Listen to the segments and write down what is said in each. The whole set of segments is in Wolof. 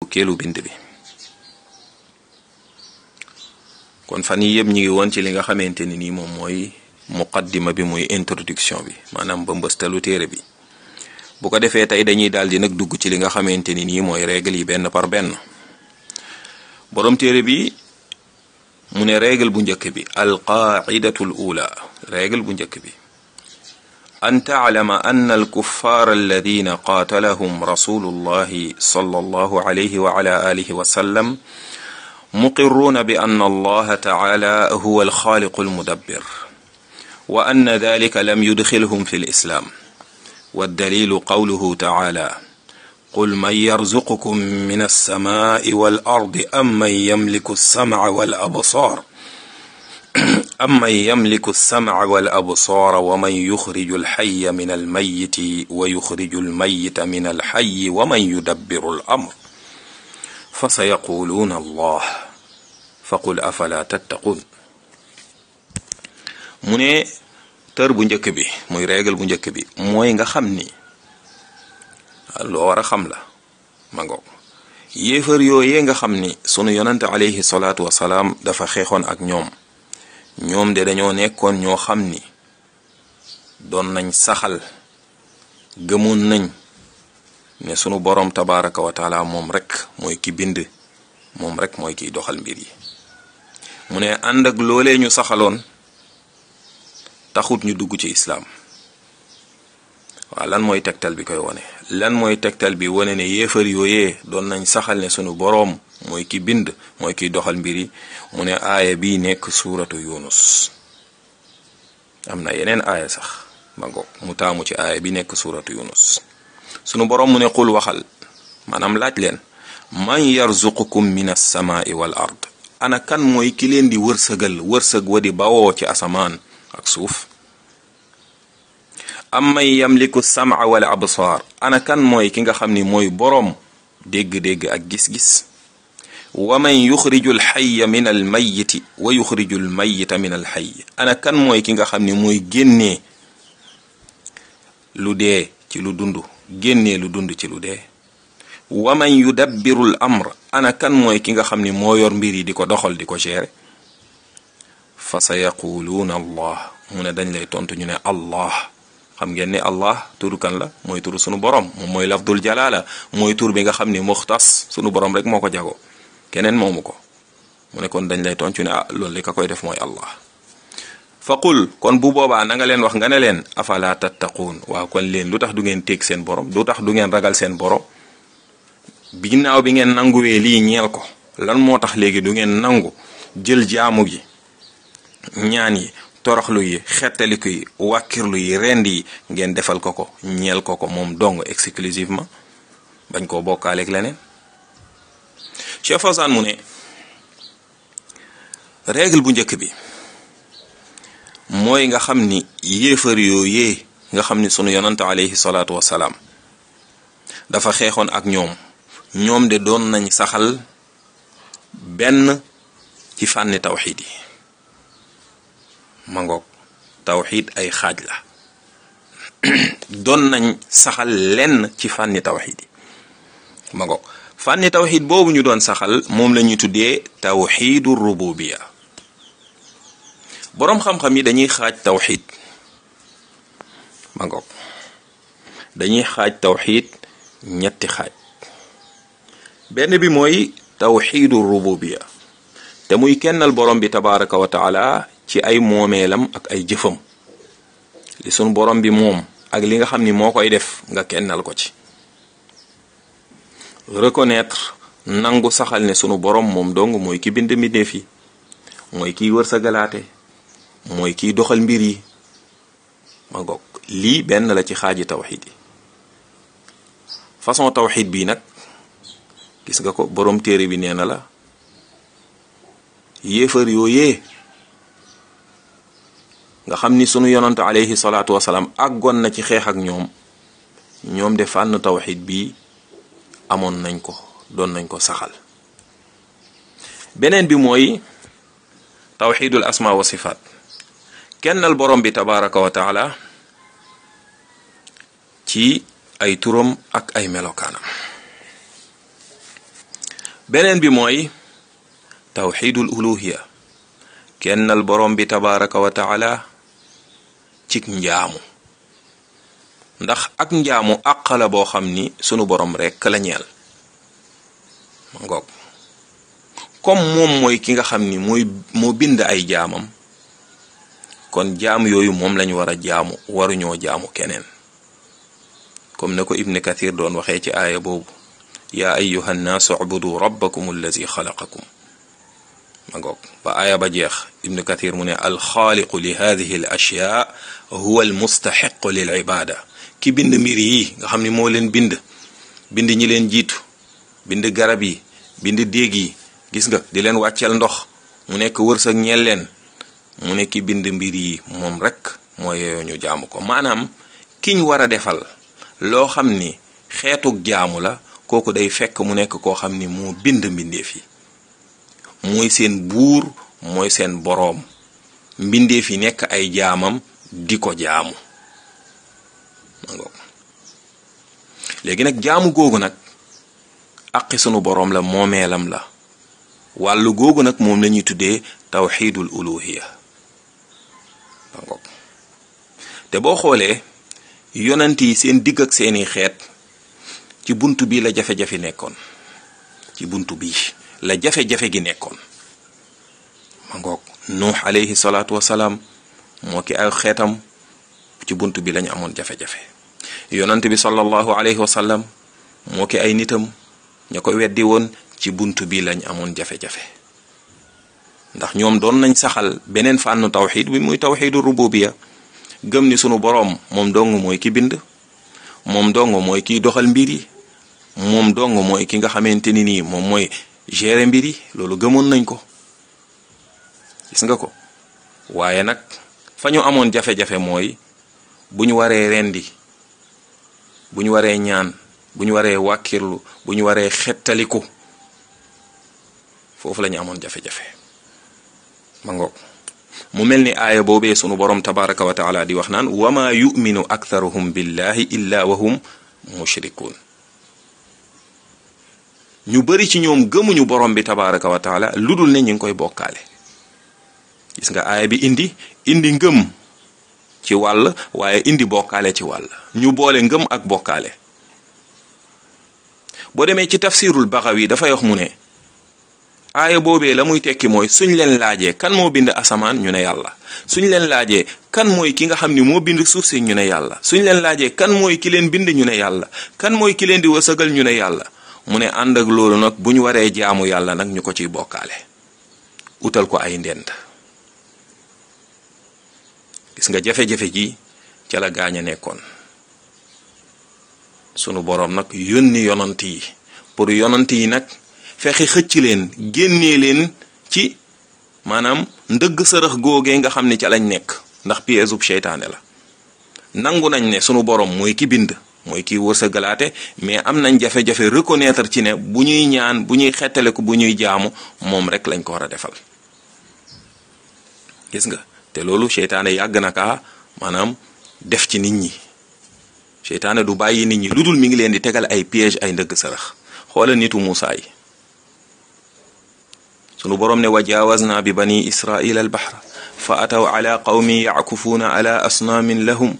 fukkeelu bind bi kon fan yi yëpp ñu ngi woon ci li nga xamante ni nii moom mooy muqaddima bi muy introduction bi maanaam ba mbëstalu téere bi bu ko defee tey dañuy daal di nag dugg ci li nga xamante ni nii mooy règle yi benn par benn boroom téere bi mu ne règle bu njëkk bi alqaidatu l ula règle bu njëkk bi an taclama anna alkuffaar alladina qaatalahum rasulu llahi sallallahu alayhi wa ala alihi wa sallam muqirruuna bi anna allaha taala huwa alxaaliqu almudabbir wa anna dalika lam yudxilhum fi lislaam waddalilu qawluhu taala qul man yarzuqukum min alsamaai wal ardi am man yamliku alsamca wal absaar am man yamliku alsamca wal absaara wa man yuxriju alxaya min almayiti wa yuxriju almayita min alxayi wa man yudabbiru alamr fa sa yaquluuna allah fa qul afala tattaquun mu ne tër bu njëkk bi muy règle bu njëkk bi mooy nga xam ni loo war a xam la ma ngoog yéefar yooyee nga xam ni sunu yonante alayhi salaatu wasalaam dafa xeexoon ak ñoom ñoom de dañoo nekkoon ñoo xam ni doon nañ saxal gëmoon nañ ne sunu boroom tabaraka wa taala moom rek mooy ki bind moom rek mooy kiy doxal mbir yi mu ne ànd ak loolee ñu saxaloon taxut ñu dugg ci islaam waaw lan mooy tegtal bi koy wone lan mooy tegtal bi wone ne yéefar yooyee doon nañ saxal ne sunu boroom mooy ki bind mooy kiy doxal mbir yi mu ne aaya bii nekk suuratu yunus am na yeneen aaya sax ma ngoog mu taamu ci aaya bi nekk suuratu yunus sunu boroom mu ne qul waxal maanaam laaj leen man yarzuqukum min alsamaai wal ard ana kan mooy ki leen di wërsëgal wërsëg wa di bawoo ci asamaan ak suuf am man yamliku sam'a wal absaar ana kan mooy ki nga xam ni mooy boroom dégg-dégg ak gis-gis wa man yuxriju alxaya min almayiti wa yuxriju almayita min alxay ana kan mooy ki nga xam ni mooy génnee lu dee ci lu dund génnee lu dund ci lu dee wa man yudabbiru l amr ana kan mooy ki nga xam ni moo yor mbir yi di ko doxal di ko gérer fa sa yaquluuna allah mu ne dañ lay tontu ñu ne allah xam ngeen ne allah turu kan la mooy turu sunu borom moom mooy lafdul jalaala mooy tur bi nga xam ni muxtas sunu borom rek moo ko jago keneen moomu ko mu ne kon dañ lay tontu ne ah loolu li ka koy def mooy allah fa qul kon bu boobaa na nga leen wax nga ne leen afala tattaquun waaw kon leen lu tax du ngeen téeg seen borom lu tax du ngeen ragal seen borom ginnaaw bi ngeen nanguwee lii ñeel ko lan moo tax léegi du ngeen nangu jël jaamu gi ñaan yi toroxlu yi xettaliku yi wàkkirlu yi rend yi ngeen defal ko ko ñeel ko ko moom dong exclusivement bañ koo bokkaaleeg leneen Cheikh Fawzan mu ne règle bu njëkk bi mooy nga xam ni yéefar yooyee nga xam ni sunu yonante alayhi salaatu wasalaam dafa xeexoon ak ñoom ñoom de doon nañ saxal benn ci fànni tawxiid yi mangoog tawxiid ay xaaj la doon nañ saxal lenn ci fànni tawxiid yi mangoog fànni tawxiid boobu ñu doon saxal moom la ñuy tuddee tawxiidu rububiya boroom xam-xam yi dañuy xaaj tawxiid mangoog dañuy xaaj tawxiid ñetti xaaj benn bi mooy tawxiidu rububiya te muy kennal borom bi tabaraka wa taala ci ay moomeelam ak ay jëfam li sunu borom bi moom ak li nga xam ni moo koy def nga kennal ko ci reconnaître nangu saxal ne sunu borom moom dong mooy ki bind mbindeef yi mooy kiy wërsëgalaate mooy kiy doxal mbir yi ma goog lii benn la ci xaaji tawxid yi façon tawxid bii nag gis nga ko borom téere bi nee na la yéefar yooyee nga xam ni sunu yonante alayhi salaatu wasalaam àggoon na ci xeex ak ñoom ñoom de fànn tawxid bii amoon nañ ko doon nañ ko saxal beneen bi mooy tawxidul asma wa sifaat kennal borom bi tabaraka wa taala ci ay turam ak ay melokaanam beneen bi mooy tawxidul uluhiya kennal borom bi tabaraka wa taala cik njaamu ndax ak njaamu àq la boo xam ni sunu borom rekk la ñeel ma ngoog comme moom mooy ki nga xam ni mooy moo bind ay jaamam kon jaam yooyu moom lañu war a jaamu waruñoo jaamu keneen comme na ko ibn kathir doon waxee ci aaya boobu yaa ayuha nnaasu ubudu rabbakum allazi xalaqakum ma ngoog ba aaya ba jeex ibn kathir mu ne alxaaliqu li hadihi al ashyaa huwa al mustaxiqu lil ibada ki bind mbir yi nga xam ni moo leen bind bind ñi leen jiitu bind garab yi bind déeg yi gis nga di leen wàcceel ndox mu nekk wërsëg ñeel leen mu ne ki bind mbir yi moom rek moo yeyoo ñu jaamu ko maanaam kiñ war a defal loo xam ni xeetuk jaamu la kooku day fekk mu nekk koo xam ni moo bind mbindeef yi mooy seen buur mooy seen boroom mbindeef yi nekk ay jaamam di ko jaamu léegi nag jaamu googu nag aqi sunu boroom la moomeelam la wàllu googu nag moom la ñuy tuddee tawxidul uluhiya te boo xoolee yonent yi seen digg ak seeni xeet ci bunt bi la jafe-jafe nekkoon ci bunt bi la jafe-jafe gi nekkoon ma ngoog nuux alayhi salaatu wasalaam moo ki ay xeetam ci bunt bi lañu amoon jafe-jafe yonent bi sallallahu alayhi wasallam moo ki ay nitam ña ko weddi woon ci bunt bi lañ amoon jafe-jafe ndax ñoom doon nañ saxal beneen fànnu tawxid bi muy tawxidu rububiya gëm ni sunu boroom moom dong mooy ki bind moom dong mooy kiy doxal mbir yi moom dong mooy ki nga xamante ni nii moom mooy gérer mbir yi loolu gëmoon nañ ko gis nga ko waaye nag fa ñu amoon jafe-jafe mooy bu ñu waree rendi bu ñu waree ñaan bu ñu waree wàkkirlu bu ñu waree xettaliku foofu la ñu amoon jafe-jafe ma ngoog mu mel ni aaya boobee sunu borom tabaraka wa taala di wax naan wama yuminu aktharuhum billahi illa wahum mushrikun ñu bari ci ñoom gëmuñu borom bi tabaraka wa taala lu dul ne ñu ngi koy bokkaale gis nga aaya bi indi indi ngëm ci wàll waaye indi bokkaale ci wàll ñu boole ngëm ak bokkaale boo demee ci tafsirul baxawi dafay wax mu ne aaya boobee la muy tekki mooy suñ leen laajee kan moo bind asamaan ñu ne yàlla suñ leen laajee kan mooy ki nga xam ni moo bind suuf si ñu ne yàlla suñ leen laajee kan mooy ki leen bind ñu ne yàlla kan mooy ki leen di wësëgal ñu ne yàlla mu ne ànd ak loolu nag bu ñu waree jaamu yàlla nag ñu ko ciy bokkaale utal ko ay ndend gis nga jafe-jafe ji ca la gaañ a nekkoon sunu boroom nag yónni yonant yi pour yonant yi nag fexe xëcc leen génnee leen ci maanaam ndëgg sërëx googee nga xam ne ca lañ nekk ndax piège ub seytaane la nangu nañ ne sunu boroom mooy ki bind mooy kiy wërsëgalaate mais am nañ jafe-jafe reconnaître ci ne bu ñuy ñaan bu ñuy xettale ko bu ñuy jaamu moom rek lañ ko war a defal gis nga te loolu seytaane yàgg na kaa maanaam def ci nit ñi seytaane du bàyyi nit ñi lu dul mi ngi leen di tegal ay piège ay ndëgg sërëx xoola nitu Muusaa yi sunu boroom ne wa jaawazna bi bani israila al bahra fa ataw ala qawmin yackufuuna ala asnaamin lahum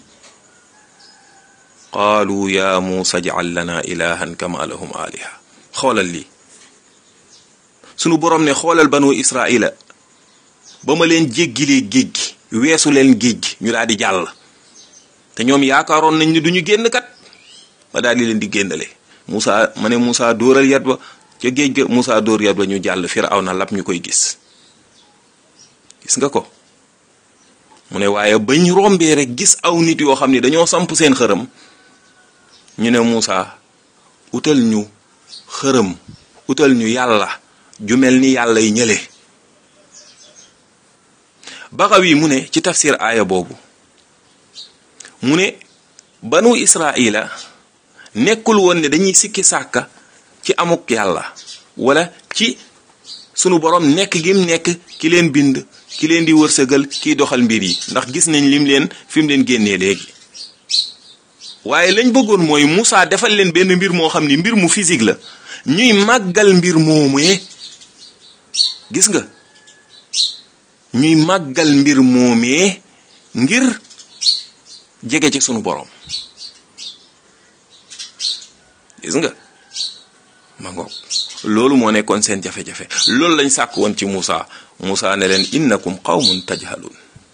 qaalu ya muusa jcal lana ilahan kama lahum aliha xoolal lii sunu boroom ne xoolal banu israila ba ma leen jéggilee géej gi weesu leen géej gi ñu daal di jàll te ñoom yaakaaroon nañ ni duñu génn kat ma daal di leen di génnale Muusa ma ne Muusa dóoral yat ba ca géej ga Muusa dóor yat ba ñu jàll Firawna lap ñu koy gis gis nga ko mu ne waaye bañ rombee rek gis aw nit yoo xam ne dañoo samp seen xërëm ñu ne Muusa utal ñu xërëm utal ñu yàlla ju mel ni yàlla yi ñële Baxawi mu ne ci tafsir aaya boobu mu ne banu Israila nekkul woon ne dañuy sikki sàkka ci amuk yàlla wala ci sunu borom nekk gim nekk ki leen bind ki leen di wërsëgal kiy doxal mbir yi ndax gis nañ lim leen fi mu leen génnee léegi waaye lañ bëggoon mooy Moussa defal leen benn mbir moo xam ni mbir mu physique la ñuy màggal mbir moomee gis nga ñuy màggal mbir moomee ngir jege ci sunu borom gis nga ma ngoog loolu moo nekkoon seen jafe-jafe loolu lañ sàkk woon ci Moussa Moussa ne leen innakum qawmun tajhalun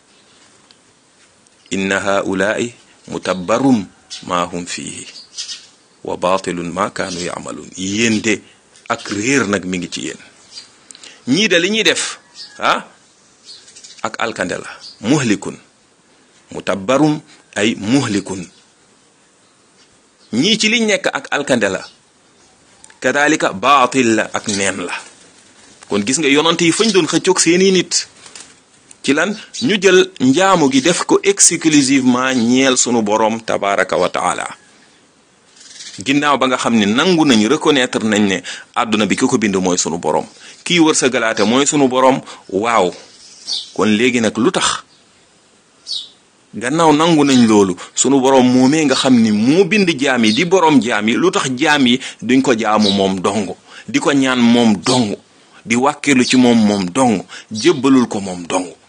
inna haulaai mutabbarum ma hum fihi wa batilun ma kaanu yaamaluun yéen de ak réer nag mi ngi ci yéen ñii de li ñuy def ah ak alkande la muhlikun mutabbarum ay muhlikun ñii ci liñ nekk ak alkande la kadalika baatil la ak neen la kon gis nga yonant yi fañ doon xëccoog seeni nit ci lan ñu jël njaamu gi def ko exclusivement ñeel sunu borom tabaraka wa taala ginnaaw ba nga xam ne nangu nañ reconnaître nañ ne àdduna bi ki ko bind mooy sunu borom kii wër sa galaate mooy sunu borom waaw kon léegi nag lu tax gannaaw nangu nañ loolu sunu borom moomee nga xam ni moo bind jaam yi di borom jaam yi lu tax jaam yi duñ ko jaamu moom dong di ko ñaan moom dong di wàkkeelu ci moom moom dong jébbalul ko moom dong